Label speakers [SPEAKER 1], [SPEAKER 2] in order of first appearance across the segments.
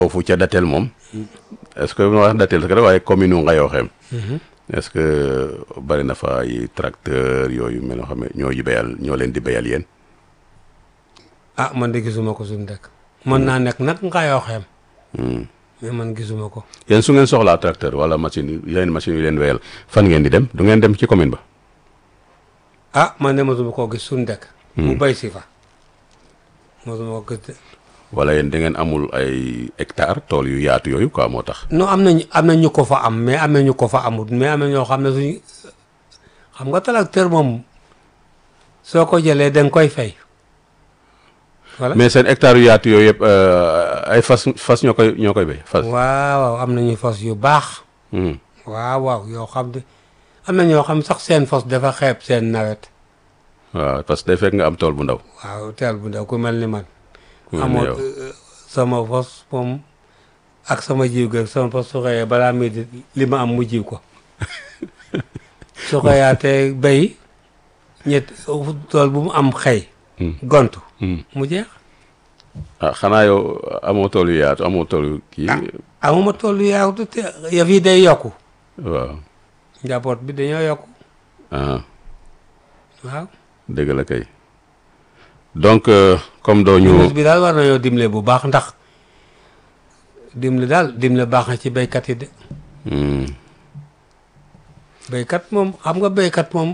[SPEAKER 1] foofu ca Datel moom est-ce que ma wax Datel rek waaye commune u Ngayokhem est-ce que bari na fa ay tracteur yooyu mel noo xam ne ñoo yi béyal ñoo leen di béyal yéen
[SPEAKER 2] ah man de gisuma ko suñu dëkk mën naa nekk nag Ngayokhem mais man gisuma ko
[SPEAKER 1] yéen su ngeen soxlaa tracteur wala machine yi yeneen machine yu leen wéyal fan ngeen di dem du ngeen dem ci commune ba
[SPEAKER 2] ah man de mosuma koo gis suñu dëkk mu bay si fa mosuma ko gis de
[SPEAKER 1] wala yéen da ngeen amul ay hectare tool yu yaatu yooyu quoi moo tax
[SPEAKER 2] non am nañu am na ñu ko fa am mais am na ñu ko fa amut mais am na ñoo xam ne suñu xam nga tracteur moom soo ko jëlee da nga koy fay voilà
[SPEAKER 1] mais seen hectare yu yaatu yooyu yëpp ay fas fas ñoo koy ñoo koy béy fas
[SPEAKER 2] waaw waaw am nañu fos yu baax
[SPEAKER 1] Hmm.
[SPEAKER 2] waaw waaw yoo xam ne am na ñoo xam sax seen fos dafa xeeb seen nawet
[SPEAKER 1] waaw parce que day fekk nga am tool bu ndaw
[SPEAKER 2] waaw teel bu ndaw ku mel ni man
[SPEAKER 1] ku mel ni
[SPEAKER 2] amoon
[SPEAKER 1] yow.
[SPEAKER 2] euh, sama fos moom ak sama jiw gi sama fos su xëyee balaa muy di li ma am mu jiw ko su xëyaatee béy ñett tool bu mu am xëy
[SPEAKER 1] Hmm.
[SPEAKER 2] gontu
[SPEAKER 1] Hmm.
[SPEAKER 2] mu jeex
[SPEAKER 1] ah xanaa yow amoo tool yu yaatu amoo tool yu kii
[SPEAKER 2] amuma tool yu yaatu te yëf yi day yokku
[SPEAKER 1] waaw
[SPEAKER 2] njaboot bi dañoo yokku
[SPEAKER 1] ah
[SPEAKER 2] waaw
[SPEAKER 1] dëgg la kay donc euh, comme doo ñu
[SPEAKER 2] ministre bi daal war nañoo dimle bu baax ndax dimle daal dimle baax na ci béykat yi de
[SPEAKER 1] Hmm.
[SPEAKER 2] béykat moom xam nga béykat moom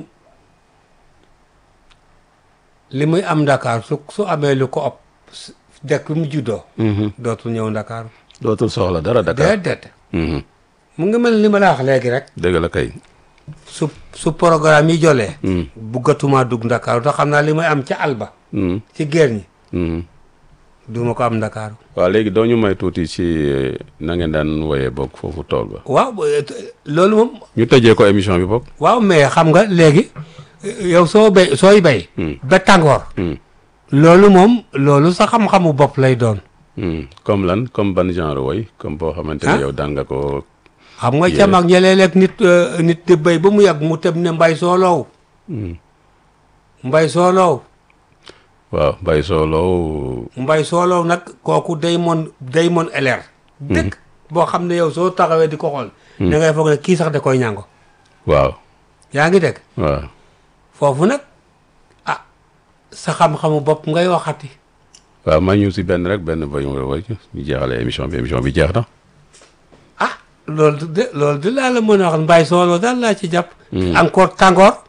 [SPEAKER 2] li muy am Dakar su su amee lu ko ëpp s- dëkk bi mu juddoo
[SPEAKER 1] Mhm.
[SPEAKER 2] dootul ñëw Dakar
[SPEAKER 1] dootul soxla dara Dakar
[SPEAKER 2] déedéet
[SPEAKER 1] Mhm.
[SPEAKER 2] mu ngi mel ni ma la wax léegi rek
[SPEAKER 1] dëgg la kay
[SPEAKER 2] su su programme yi jolee
[SPEAKER 1] Hmm.
[SPEAKER 2] buggatuma dugg Dakar te xam naa li may am ca àlba
[SPEAKER 1] Hmm.
[SPEAKER 2] ci géer ñi
[SPEAKER 1] Hmm.
[SPEAKER 2] duma ko am Dakar
[SPEAKER 1] waaw léegi doo ñu may tuuti ci euh, na ngeen daan woyee bokk foofu tool ba
[SPEAKER 2] waaw eh, t- loolu moom
[SPEAKER 1] ñu tëjee ko émission bi bokk
[SPEAKER 2] waaw mais xam nga léegi eh, yow soo béy sooy béy
[SPEAKER 1] Hmm.
[SPEAKER 2] ba tàngoor
[SPEAKER 1] Hmm.
[SPEAKER 2] loolu moom loolu sa xam-xamu bopp lay doon
[SPEAKER 1] Hmm. comme lan comme ban genre woy comme boo xamante ne
[SPEAKER 2] Ah.
[SPEAKER 1] yow daan nga ko
[SPEAKER 2] xam nga
[SPEAKER 1] Yeah.
[SPEAKER 2] ca mag ña léeg-léeg nit euh, nit di béy ba mu yàgg mu tëb ne mbay sooloow
[SPEAKER 1] Hmm.
[SPEAKER 2] mbay sooloow
[SPEAKER 1] waaw bay sooloo
[SPEAKER 2] mbay sooloow nag kooku day mon day mon eleer dëgg boo xam ne yow soo taxawee di ko xool da ngay foog ne kii sax da koy ñàngo
[SPEAKER 1] waaw
[SPEAKER 2] yaa ngi dégg
[SPEAKER 1] waaw
[SPEAKER 2] foofu nag ah sa xam-xamu bopp ngay waxati
[SPEAKER 1] waaw ma ñu si benn rek benn bay nga woy ñu jeexale émission bi émission bi jeex na
[SPEAKER 2] ah loolu de loolu de laa la mën a wax mbay sooloo daal laa ci jàpp encore tàngoor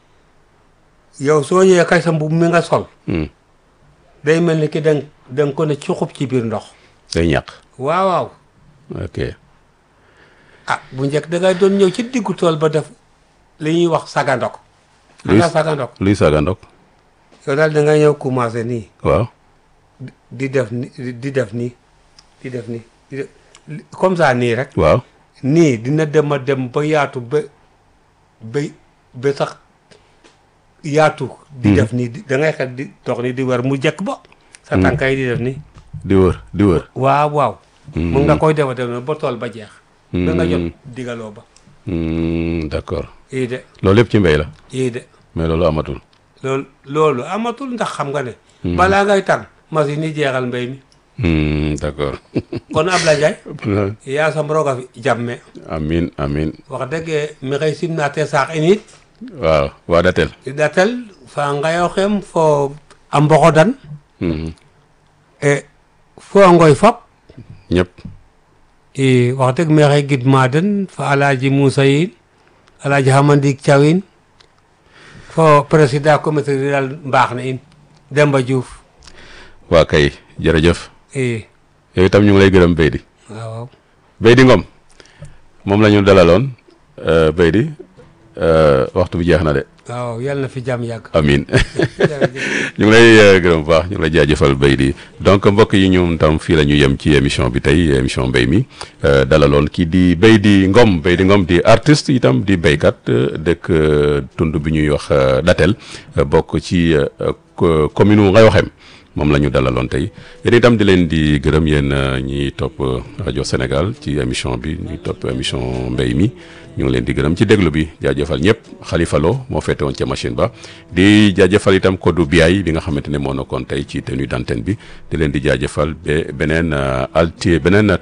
[SPEAKER 2] yow soo ñëwee kay sa mbubb mi nga sol
[SPEAKER 1] Hmm.
[SPEAKER 2] day mel ni ki da nga da nga ko ne cuxub ci biir ndox
[SPEAKER 1] day ñàq
[SPEAKER 2] waaw waaw
[SPEAKER 1] ok
[SPEAKER 2] ah bu njëkk da ngay doon ñëw ci diggu tool ba def li ñuy wax sagandok xam
[SPEAKER 1] Luy-
[SPEAKER 2] nga sagandok
[SPEAKER 1] luy saaga ndok
[SPEAKER 2] yow daal da ngay ñëw commencé nii
[SPEAKER 1] waaw
[SPEAKER 2] di def ni di def nii di def nii di def li- comme ça nii rek
[SPEAKER 1] waaw
[SPEAKER 2] nii dina dem a dem ba yaatu ba ba ba sax yaatu di def nii di- da ngay xel di dox nii di wër mu jekk ba sa tànka yi di def nii
[SPEAKER 1] di wër di wër
[SPEAKER 2] waaw waaw mun nga koy defa def noonu ba tool ba jeex ba nga jot
[SPEAKER 1] Hmm.
[SPEAKER 2] digaloo ba
[SPEAKER 1] Hmm, d'accord
[SPEAKER 2] ii de
[SPEAKER 1] loolu yëpp ci mbéy la
[SPEAKER 2] ii de
[SPEAKER 1] mais loolu amatul
[SPEAKER 2] loolu loolu amatul ndax xam nga ne balaa ngay tànn machine yi jeexal mbéy mi
[SPEAKER 1] Hmm, d'accord
[SPEAKER 2] kon Ablaye Ndiaye yaa sam roga fi jàmme
[SPEAKER 1] amin amin
[SPEAKER 2] wax dëgg mi xëy simnaate saax init
[SPEAKER 1] waaw waa datel
[SPEAKER 2] i datel fa Ngayokhem fo a Mboxodan
[SPEAKER 1] Hmm,
[SPEAKER 2] e fo a Ngoy fop
[SPEAKER 1] ñëpp
[SPEAKER 2] i wax dëgg mi xëy gidma den fa Alaaji Moussa yin Alaaji Hamandik Thiaw in fo président comité rural mbaax na in Demba Diouf
[SPEAKER 1] waa kay jërëjëf
[SPEAKER 2] i
[SPEAKER 1] yow itam ñu ngi lay gërëm Beydi
[SPEAKER 2] waaw waaw
[SPEAKER 1] Beydi Ngom moom la ñu dalaloon euh, Beydi euh, waxtu bi jeex na de
[SPEAKER 2] waaw yàlla na fi jàmm yàgg
[SPEAKER 1] amin
[SPEAKER 2] jërëjëf
[SPEAKER 1] ñu ngi lay euh, gërëm bu baax ñu ngi lay jaajëfal Beydi donc mbokk yi ñun tam fii la ñu yem ci émission bi tey émission mbéy mi euh, dalaloon kii di Beydi Ngom Beydi Ngom di artiste itam di béykat euh, dëkk euh, tund bi ñuy wax euh, Datel euh, bokk ci euh, co- commune u Ngayokhem moom la ñu dalaloon tey yéen itam di leen di gërëm yéen ñi topp rajo Sénégal ci émission bi ñi topp émission mbéy mi ñu ngi leen di gërëm ci déglu bi jaajëfal ñëpp Khalifa Lo moo féete woon ca machine ba di jaajëfal itam Kodou Biaye bi nga xamante ne moo nekkoon tey ci tenue d'antenne bi di leen di jaajëfal ba beneen alti beneen